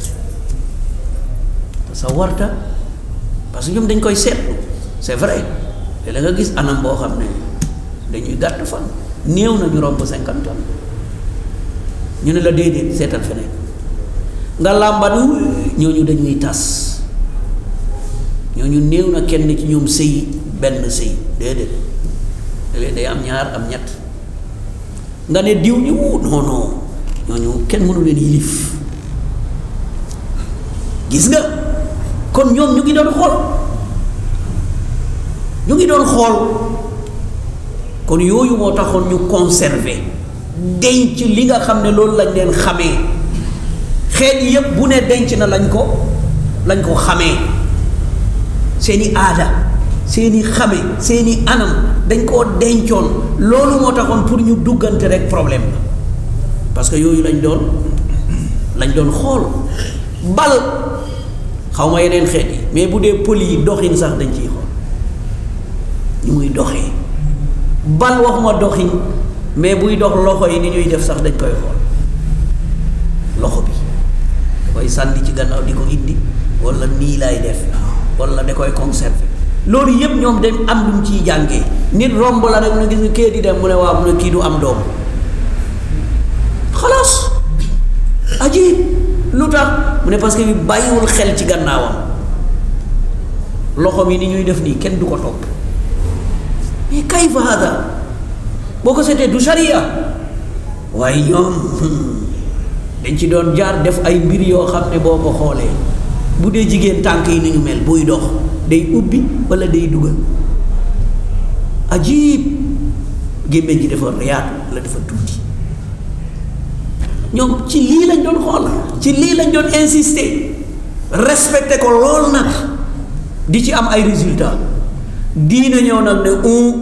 te sa warta parce que ñoom dañ koy seetlu c'est vrai te la nga gis anam boo xam ne dañuy gàtt fan néew na ñu romb cinquante ans ñu ne la déedéet seetal feneen nga làmbatu ñooñu dañuy tas ñooñu néew na kenn ci ñoom sëy benn sëy déedéet léeg day am ñaar am ñett nga ne diw ñi wu non non ñooñu kenn mënu leen yilif gis nga kon ñoom ñu ngi doon xool ñu ngi doon xool kon yooyu moo taxoon ñu conserver denc li nga xam ne loolu lañ leen xamee xeet yépp bu ne denc na lañ ko lañ ko xamee seeni aada seeni xame seeni anam dañ koo dencoon loolu moo taxoon pour ñu duggante rek problème la parce que yooyu lañ doon lañ doon xool bal xaw ma yeneen xeet yi mais bu dee pël yi doxin sax dañ ciy xool ñu muy doxee bal waxuma doxin mais buy dox loxo yi ni ñuy def sax dañ koy xool loxo bi da koy sànni ci gannaaw di ko indi wala nii laay def wala da koy conserver loolu yëpp ñoom dañ am lu mu ciy jàngee nit romb la rek mu ne gis nga kee di dem mu ne waaw mu ne kii du am doom xalaas aji lu tax mu ne parce que bi bàyyiwul xel ci gannaawam loxo mi ni ñuy def nii kenn du ko topp mais kayfa hada boo ko seetee du sharia waaye ñoom dañ ci doon jaar def ay mbir yoo xam ne boo ko xoolee bu dee jigéen tànk yi ni ñu mel buy dox day ubbi wala day dugal ajib gémmiñ gi dafa yaatu wala dafa tuuti ñoom ci lii lañ doon xool ci lii lañ doon insister respecté ko lool nag di ci am ay résultats diine ñëw nag ne un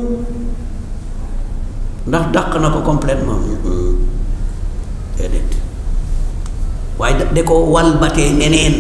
ndax dàq na ko complètement déedéet waaye da ko walbatee neneen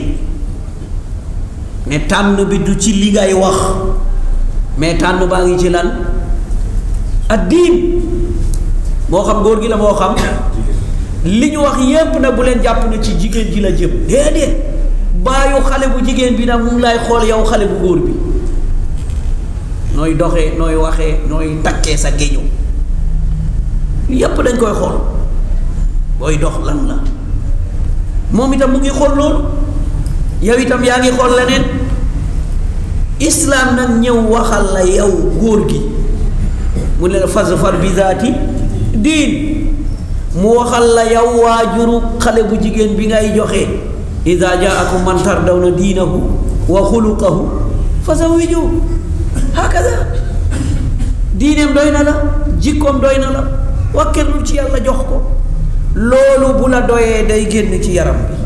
ne tànn bi du ci li ngay wax mais tànn baa ngi ci lan ak diin moo xam góor gi la moo xam li ñu wax yépp nag bu leen jàpp ne ci jigéen ji la jëm déedéet baayu xale bu jigéen bi nag mu ngi lay xool yow xale bu góor bi nooy doxee nooy waxee nooy takkee sa géño yépp dañ koy xool booy dox lan la moom itam mu ngi xool loolu yow itam yaa ngi xool leneen islaam nag ñëw waxal la yow góor gi mu ne la fasfar bi zaati diin mu waxal la yow waajuru xale bu jigéen bi ngay joxe ida jaakum man tardawna diinahu wa xuluqahu fa zawiju hakaza diineem doy na la jikkoom doy na la wàkkirlu ci yàlla jox ko loolu bu la doyee day génn ci yaram bi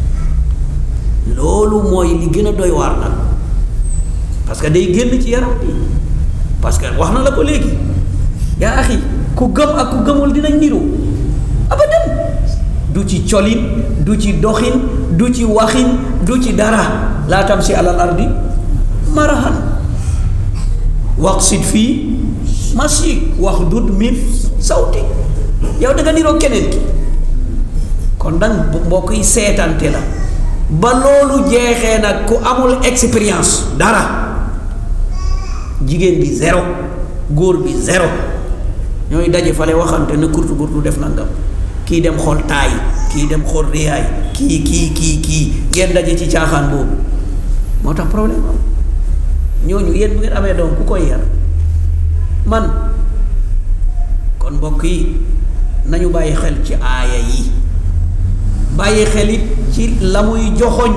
loolu mooy li gën a doy waar nag parce que day génn ci yaram bi parce que wax na la ko léegi yaa axi ku gëm ak ku gëmul dinañ niru abadan du ci colin du ci doxin du ci waxin du ci dara laa tam si alal ardi marahan waqsid fii masik wax dut min sawti yow da nga niroo keneen ki kon dang mbokk yi seetante la ba loolu jeexee nag ku amul expérience dara jigéen bi zéro góor bi zéro ñooy daje fale waxante na kurtu kurtu def nangam kii dem xool taay kii dem xool réyaay kii kii kii kii ngeen daje ci caaxaan boobu moo tax problème am ñooñu yéen bu ngeen amee doom ku koy yar man kon mbokk yi nañu bàyyi xel ci aaya yi bàyyi xel it ci la muy joxoñ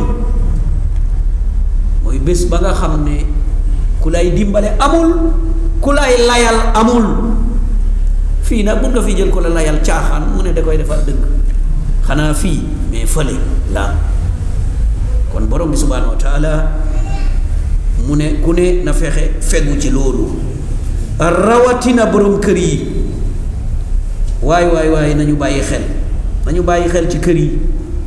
mooy bés ba nga xam ne ku lay dimbale amul ku lay layal amul fii nag mun nga fi jël ko la layal caaxaan mu ne da koy defar dëgg xanaa fii mais fële la kon borom bi subhaanahu wa taala mu ne ku ne na fexe fegu ci loolu rawatina borom kër yi waay waay waay nañu bàyyi xel nañu bàyyi xel ci kër yi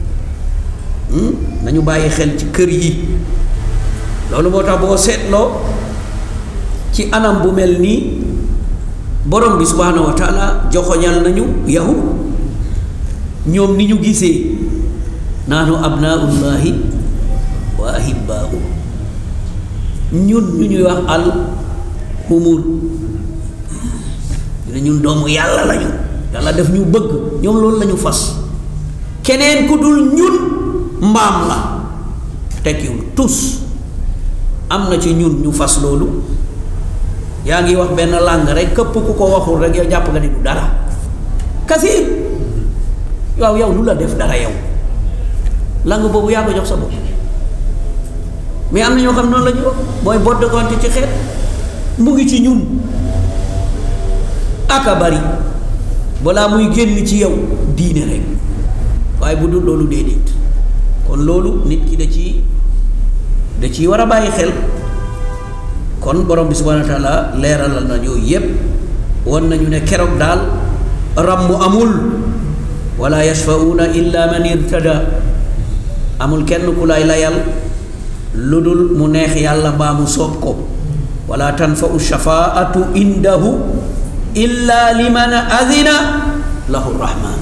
nañu bàyyi xel ci kër yi loolu moo tax boo seetloo ci anam bu mel nii borom bi subhaanahu wa taala joxoñal nañu yahud ñoom ni ñu gisee naanu abnaullahi wa ahibbaahu ñun ñu ñuy wax al humur ñu ne ñun doomu yàlla lañu yàlla def ñu bëgg ñoom loolu lañu fas keneen ku dul ñun mbaam la tekkiwul tus am na ci ñun ñu fas loolu yaa ngi wax benn làng rek këpp ku ko waxul rek yow jàpp nga ni du dara kasiir waaw yow lu la def dara yow làng boobu yaa ko jox sa bopp mais am na ñoo xam noonu la ñu wax booy bodd konte ci xeet mu ngi ci ñun aka bari balaa muy génn ci yow diine rek waaye bu dul loolu déedéet kon loolu nit ki da ci da ciy war a bàyyi xel kon borom bi subhanahu wa taala leeralal na yooyu yépp wan nañu ne keroog daal ràmm amul wala yashfauna illa man irtada amul kenn ku lay layal lu dul mu neex yàlla mbaa mu soob ko wala tanfau shafaatu indahu illa liman azina lahu rahman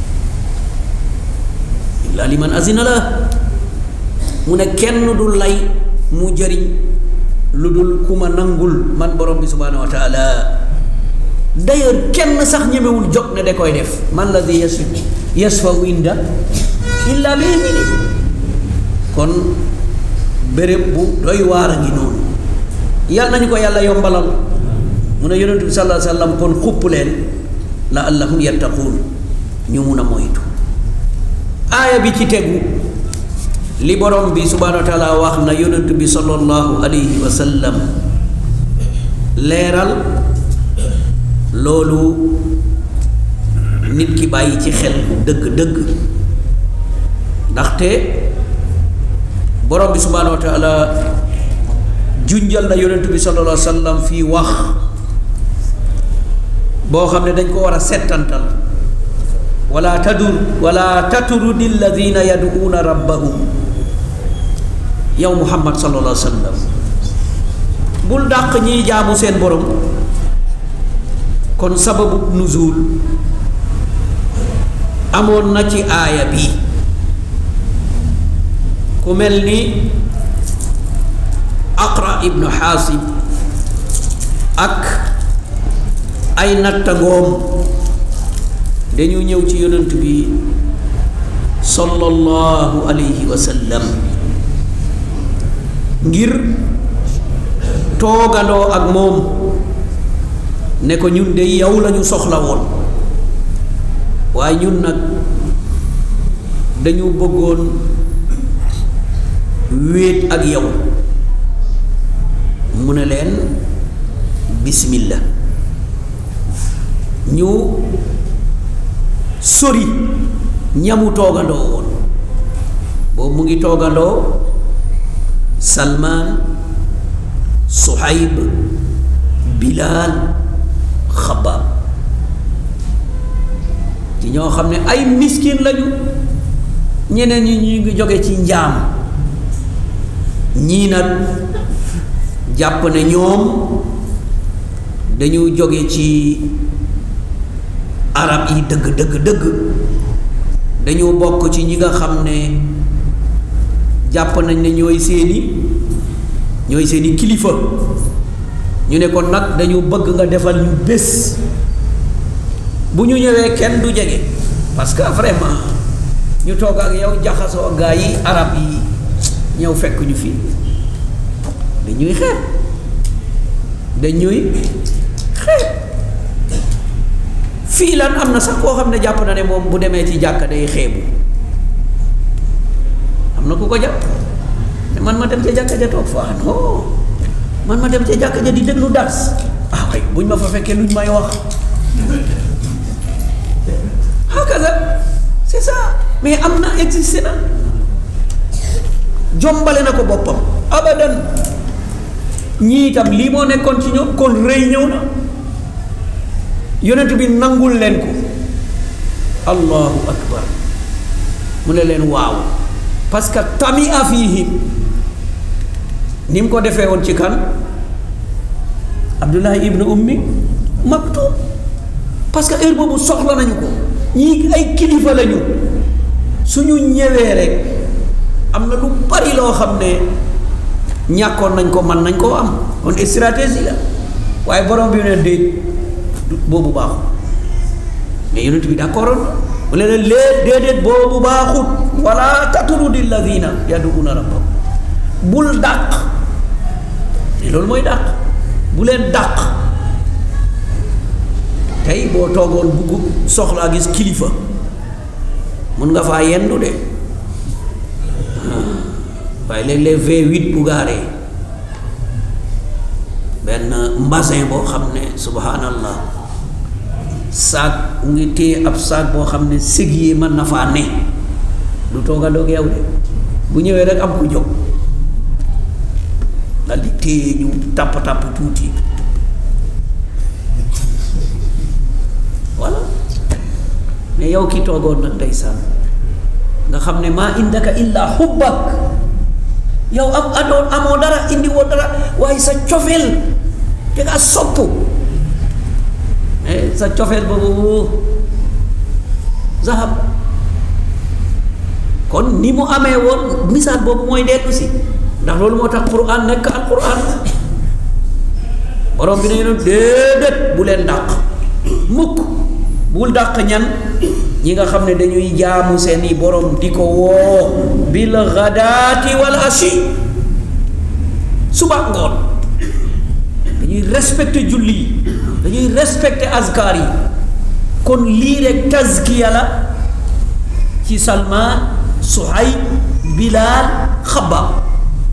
illa liman azina la mu ne kenn du lay mu jëriñ lu dul ku ma nangul man borom bi subhanahu wa taala d'ailleurs kenn sax ñemewul jóg ne da koy def man la di yes yasfaw inda illa bi idni kon béréb bu doy waar a ngi noonu yal nañu ko yàlla yombalal mu ne yonentu bi sallallahu alayhi wa sallam kon xupp leen la allahum yattaquun ñu mun a moytu aaya bi ci tegu li borom bi subhanahu wa taala wax na yonent bi sallallahu alayhi wa sallam leeral loolu nit ki bàyyi ci xel dëgg-dëgg ndaxte borom bi subhanahu wa taala junjal na yonent bi sallallahu alayhi wa sallam fii wax boo xam ne dañ ko war a settantal wala tadur wala taturudi alladina yaduuna rabbahum yow muhammad sallallahu alayhi wa sallam bul dàq ñiy jaamu seen borom kon sababu nuzul amoon na ci aaya bi ku mel ni aqra ibnu xaasib ak ay nattangoom dañu ñëw ci yonent bi sallallahu alayhi wa sallam ngir toogandoo ak moom ne ko ñun de yow lañu soxla woon waaye ñun nag dañu bëggoon wéet ak yow mu ne leen bismillah ñu sori ñamu toogandoo woon boobu mu ngi toogandoo salmaan suhayb bilaal xabaab ci ñoo xam ne ay miskin lañu ñeneen ñi ñu ngi jóge ci njaam ñii nag jàpp ne ñoom dañu jóge ci arab yi dëgg dëgg dëgg dañu bokk ci ñi nga xam ne jàpp nañ ne ñooy seeni ñooy seeni kilifa ñu ne kon nag dañu bëgg nga defal ñu bés bu ñu ñëwee kenn du jege parce que vraiment ñu toog ak yow jaxasoo gaa yi arab yi ñëw fekk ñu fii dañuy xeeb dañuy xeeb fii lan am na sax koo xam ne jàpp na ne moom bu demee ci jàkka day xeebu am na ku ko jàpp te man ma dem ca jàkka ja toog fa non man ma dem ca jàkka ja di déglu dars ah waay buñ ma fa fekkee luñ may wax hakaza c'est ça mais am na existé na jombale na ko boppam abadan ñii itam lii moo nekkoon ci ñoom kon rëy ñëw na yonent bi nangul leen ko allahu akbar mu ne leen waaw parce que tami a fiihim ni mu ko defee woon ci kan abdullahi ibnu ummi maktum parce que heure boobu soxla nañu ko ñii ay kilifa lañu suñu ñëwee rek am na lu bari loo xam ne ñàkkoon nañ ko man nañ koo am kon stratégie la waaye borom bi ne déet boobu baaxut mais yonent bi d'accord mu ne leen lee déedéet boobu baaxut wala tatrudi alladina yaduuna rabbahum bul dàq te loolu mooy dàq bu leen dàq tey boo toogoon bugg soxlaa gis kilifa mun nga faa yendu de waaye léeg-léeg V8 bu gaaree benn mbasin boo xam ne subhanallah saak mu ngi téye ab saak boo xam ne sëg yi mën na faa ne du toogandoog yow de bu ñëwee rek am ku jóg dal di téye ñu tàpp tàpp tuuti voilà mais yow ki toogoon nag ndeysaan nga xam ne maa indaka illa xubbak yow am adoon amoo dara indi woo dara waaye sa cofeel te nga sopp mais sa cofeel boobu zahab kon ni mu amee woon misaal boobu mooy dellu si ndax loolu moo tax quran nekk al quran borom bi ne leen déedéet bu leen dàq mukk bul dàq ñan ñi nga xam ne dañuy jaamu seeni borom di ko woo bil ghadaati wal ashi suba ngoon dañuy respecté julli yi dañuy respecté azkar yi kon lii rek tazkiya la ci Salman Suhayb Bilal Xabbaab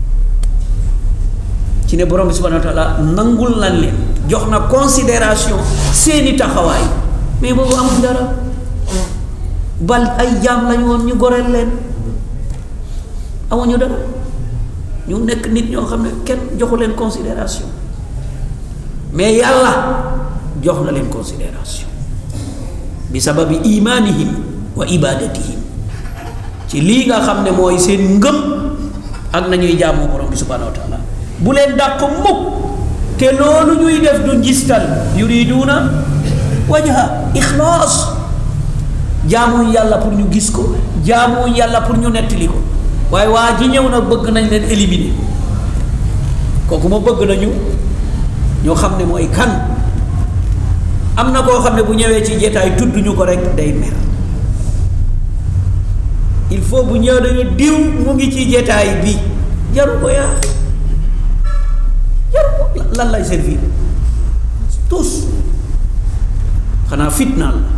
ci ne borom bi subhanahu wa taala nangul lan leen jox na considération seeni taxawaay mais boobu amul dara bal ay jaam lañu woon ñu goreel leen amuñu dara ñu nekk nit ñoo xam ne kenn joxu leen considération mais yàlla jox na leen considération bi sababi imaanihim wa ibadatihim ci lii nga xam ne mooy seen ngëm ak nañuy jaamoo borom bi subhanahu wa taala bu leen dàq mukk te loolu ñuy def du njistal yuriduuna wajha ixlaas jaamuñ yàlla pour ñu gis ko jaamuñ yàlla pour ñu nettali ko waaye waa ji ñëw nag bëgg nañ leen éliminer kooku ma bëgg nañu ñoo xam ne mooy kan am na koo xam ne bu ñëwee ci jeetaay tudd ñu ko rek day mer il faut bu ñëw dañu diw mu ngi ci jeetaay bi jaru ko yaa lan lay servir tous xanaa fitnaal la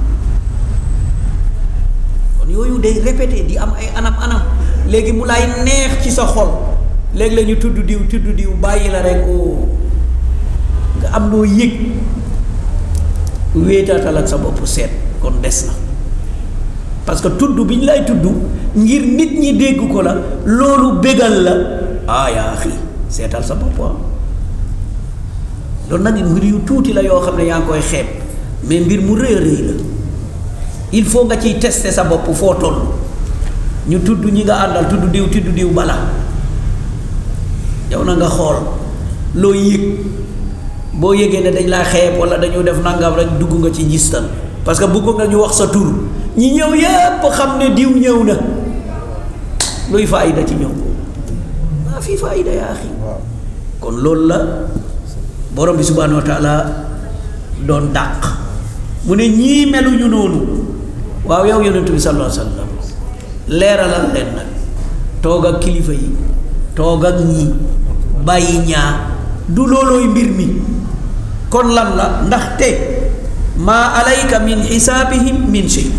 kon yooyu day répété di am ay anam anam léegi mu lay neex ci sa xol léegi la ñu tudd diw tudd diw bàyyi la rek oo nga am loo yëg wéetaatal ak sa bopp seet kon des na parce que tudd bi ñu lay tudd ngir nit ñi dégg ko la loolu bégal la ah yaa xii seetal sa bopp loolu nag mbir yu tuuti la yoo xam ne yaa ngi koy xeeb mais mbir mu rëy a rëy la il faut nga ciy tester sa bopp foo toll ñu tudd ñi nga àndal tudd diw tudd diw bala yow na nga xool loo yëg boo yëgee ne dañ laa xeeb wala dañu def nangam rek dugg nga ci njistal parce que bëgg nga ñu wax sa tur ñi ñëw yépp xam ne diw ñëw na luy faayida ci ñëw maa fii faayida yaa axi kon loolu la borom bi subhanahu wa taala doon dàq mu ne ñii meluñu noonu waaw yow yonentu bi sallallahu alayhi wa sallam leeralal leen nag toog ak kilifa yi toog ak ñii bàyyi ñaa du loolooy mbir mi kon lan la ndaxte maa alayka min xisaabihim min shay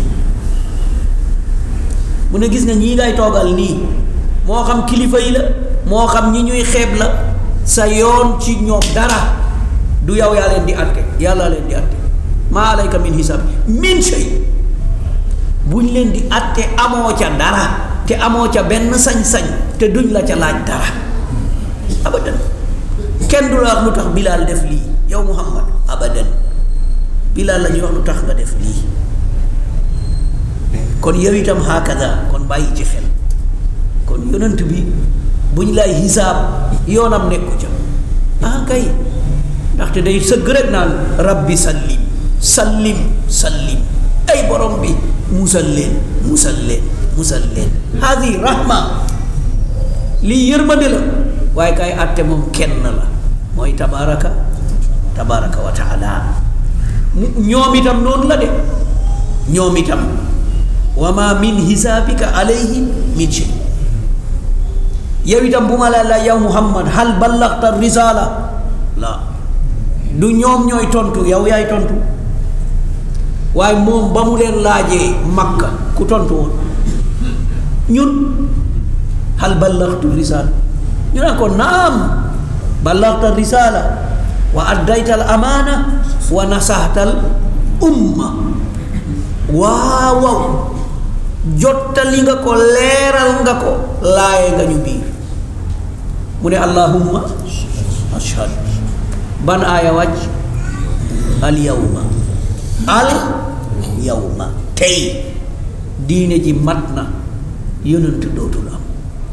mu ne gis nga ñii ngay toogal nii moo xam kilifa yi la moo xam ñi ñuy xeeb la sa yoon ci ñoom dara du yow yaa leen di atte yàlla leen di atte maa alayka min xisaab min shay buñ leen di atte amoo ca dara te amoo ca benn sañ-sañ te duñ la ca laaj dara abadan kenn du la wax lu tax bilaal def lii yow muhammad abadan bilaal la ñuy wax lu tax nga def lii kon yow itam hakada kon bàyyi ci xel kon yonent bi buñ lay hisaab yoonam nekku ca ah kay ndaxte day sëgg rek naan rabbi sallim sallim sallim ay borom bi musal leen musal leen musal leen hadi rahma lii yërmande la waaye kay àtte moom kenn la mooy tabaraka tabaraka wa taala ñoom itam noonu la de ñoom itam wa ma min hisaabika alayhim min shay yow itam bu ma la la yow muhammad hal ballaxta risala la du ñoom ñooy tontu yow yaay tontu waaye moom ba mu leen laajee makka ku tontu woon ñun hal ballaxtu risala ñu ne ko naam ballaxta risala wa addayta al amaana wa nasaxta al umma waaw waaw jottali nga ko leeral nga ko laaye nga ñu biir mu ne allahumma ashhad ban aaya wàcc al yawma al yawma tey diine ji mat na yonent dootul am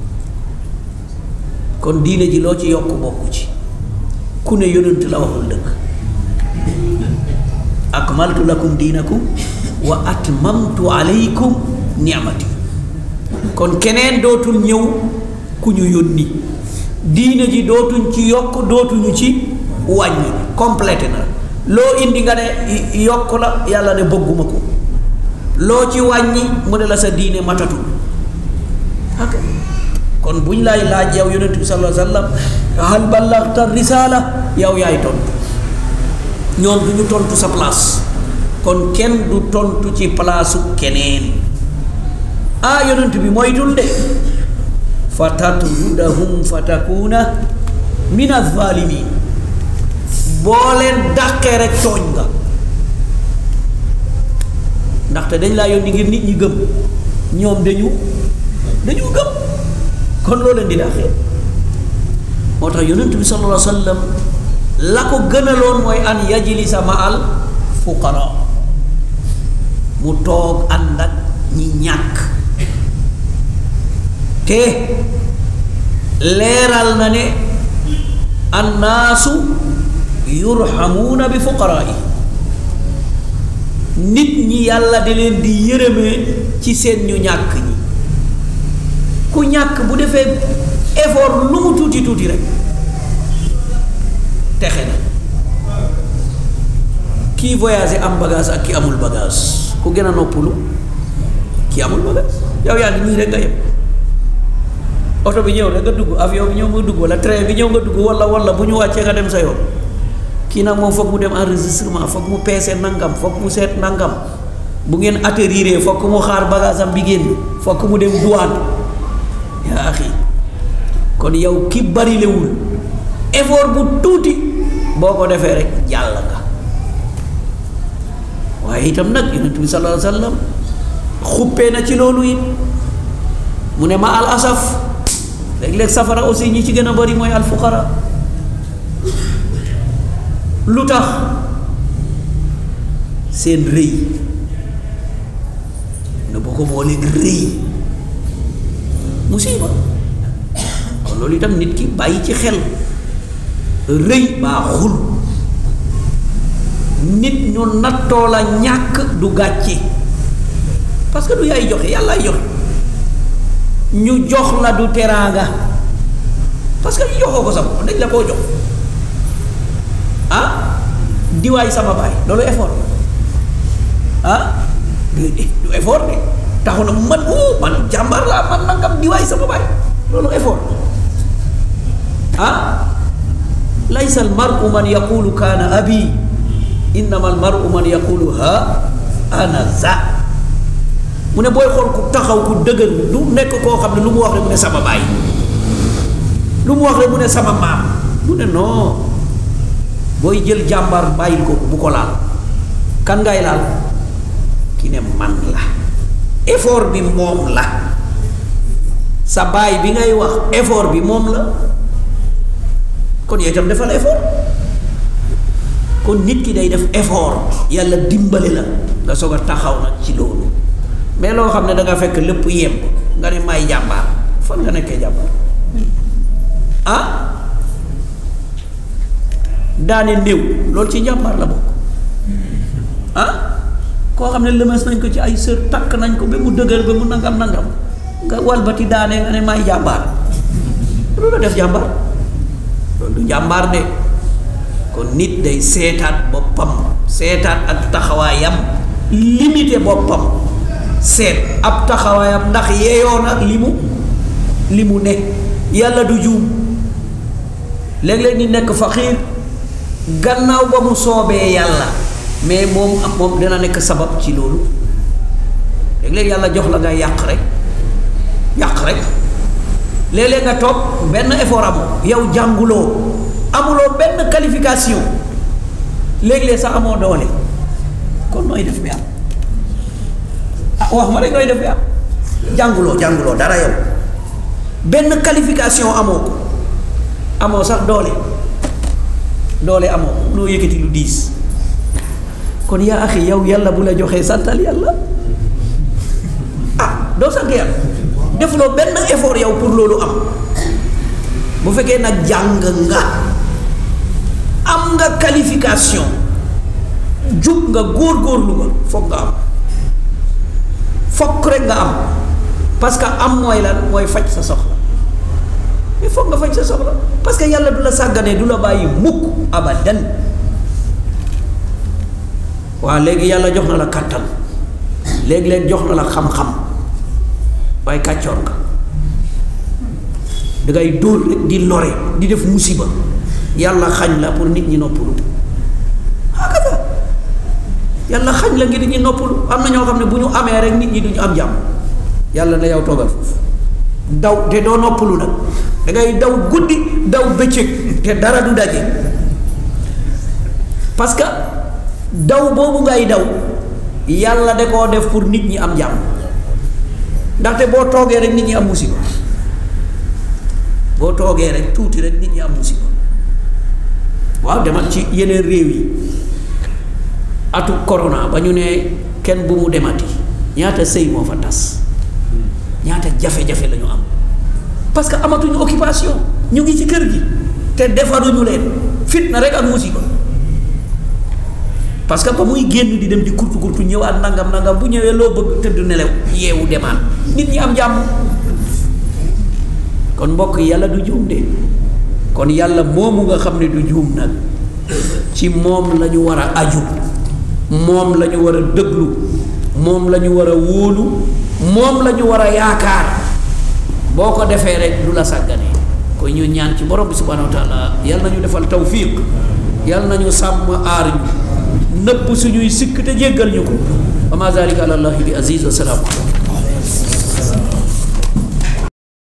kon diine ji loo ci yokk bokku ci ku ne yonent la waxul dëgg akmaltu lakum diinakum wa atmamtu alaykum ni'mati kon keneen dootul ñëw ku ñu yónni diine ji dootuñ ci yokk dootuñu ci wàññi complété na loo indi nga ne yokk la yàlla ne bëgguma ko loo ci wàññi mu ne la sa diine matatul ok kon buñ lay laaj yow yonent bi sallallahu alayhi wa sallam hal ballaxta risaala yow yaay tontu ñoom du ñu tontu sa place kon kenn du tontu ci palaasu keneen ah yonent bi moytul de fa tatrudahum fa takuna min azalimin boo leen dàqee rek tooñ nga ndaxte dañ laa yónni ngir nit ñi gëm ñoom dañu dañu gëm kon loo leen di dàqee moo tax yonent bi sallallahu alayhi wa sallam la ko gënaloon mooy an yajlisa ma al fuqara mu toog ànd ak ñi ñàkk te leeral na ne annaasu yurhamuuna bi fuqaraai nit ñi yàlla di leen di yërëmee ci seen ñu ñàkk ñi ku ñàkk bu defee effort lu mu tuuti tuuti rek texe na kii voyagé am bagage ak ki amul bagage ku gën a noppalu ki amul bagage yow yaa ngi nii rek nga yem oto bi ñëw rek nga dugg avion bi ñëw nga dugg wala train bi ñëw nga dugg wala wala bu ñu wàccee nga dem sa yoon kii nag moom foog mu dem enregistrement foog mu peese nangam foog mu seet nangam bu ngeen atterrir foog mu xaar bagage am bi génn foog mu dem douane yaa axi kon yow ki barilewul effort bu tuuti boo ko defee rek jàll nga waaye itam nag yonent bi sallallahu alayhi wa sallam xuppee na ci loolu it mu ne ma al asaf léeg-léeg safara aussi ñi ci gën a bari mooy al fuqara lu tax seen rëy ne boo ko booleeg rëy musiba kon loolu itam nit ki bàyyi ci xel rëy baaxul nit ñu nattoo la ñàkk du gàcce parce que du yaay joxe yàllaay joxe ñu jox la du teraanga parce que ñu joxoo ko sa bopp dañ la koo jox ah diwaay sama baay loolu effort ah du du effort de taxu na man oh man jàmbar laa man nangam diwaay sama baay loolu effort ah laysa al maru man yaqulu kaana abi innama al maru man yaqulu ha ana za mu ne booy xool ku taxaw ku dëgër du nekk koo xam ne lu mu wax rek mu ne sama baay lu mu wax rek mu ne sama maam mu ne non booy jël jàmbar bàyyil ko bu ko laal kan ngay laal ki ne man la effort bi moom la sa baay bi ngay wax effort bi moom la kon yow itam defal effort kon nit ki day def effort yàlla dimbali la nga soog a taxaw nag ci loolu mais loo xam ne da nga fekk lépp yemb nga ne may jàmbaar fan nga nekkee jàmbaar ah daane néew loolu ci njàmbaar la bokk ah koo xam ne lëmas nañ ko ci ay sër takk nañ ko ba mu dëgër ba mu nangam nangam nga walbati daane nga ne may jàmbaar loolu la def jàmbaar loolu du jàmbaar de kon nit day seetaat boppam seetaat ak taxawaayam limité boppam seet ab taxawaayam ndax yeeyoo na li mu li mu ne yàlla du juum léeg-léeg ni nekk faqiir gannaaw ba mu soobee yàlla mais moom am moom dina nekk sabab ci loolu léeg-léeg yàlla jox la nga yàq rek yàq rek léeg-léeg nga toog benn effort amoo yow jànguloo amuloo benn qualification léeg-léeg sax amoo doole kon nooy def bi am ah wax ma rek nooy def bi am jànguloo jànguloo dara yow benn qualification amoo ko amoo sax doole doole amoo ko noo yëkkati lu diis kon yaa axi yow yàlla bu la joxee santal yàlla ah doo sant yàlla defuloo benn effort yow pour loolu am bu fekkee nag jàng nga am nga qualification jub nga góor-góorlu nga foog nga am fokk rek nga am parce que am mooy lan mooy faj sa soxla mais foog nga faj sa soxla parce que yàlla du la sàgganee du la bàyyi mukk abadan waa léegi yàlla jox na la kàttan léegi-léeg jox na la xam-xam waaye kàccoor nga dangay dóor rek di lore di def musiba yàlla xañ la pour nit ñi noppalu hakada yàlla xañ la ngir nit ñi noppalu am na ñoo xam ne bu ñu amee rek nit ñi duñu am jàmm yàlla na yow toogal foofu daw te doo noppalu nag dangay daw guddi daw bëccëg te dara du daje parce que daw boobu ngay daw yàlla da koo def pour nit ñi am jàmm ndaxte boo toogee rek nit ñi am musiba boo toogee rek tuuti rek nit ñi am musiba waaw demal ci yeneen réew yi atu corona ba ñu ne kenn bu mu demati ñaata sëy moo fa tas ñaata jafe-jafe la ñu am parce que amatuñu occupation ñu ngi ci kër gi te defaruñu leen fitna rek ak musiba parce que ba muy génn di dem di kurtu kurtu ñëwaat nangam nangam bu ñëwee loo bëgg tëdd nelew yeewu demaat nit ñi am jàmm kon mbokk yàlla du juum de kon yàlla moomu nga xam ne du juum nag ci moom la ñu war a aju moom la ñu war a dëglu moom la ñu war a wóolu moom la ñu war a yaakaar boo ko defee rek du la sàgganee koy ñu ñaan ci borom bi subhanahu wa taala yal nañu defal tawfiq yal nañu sàmm aar ñu nëpp suñuy sikk te jéggal ñu ko wa ma zalika ala allahi bi aziz wa salaamu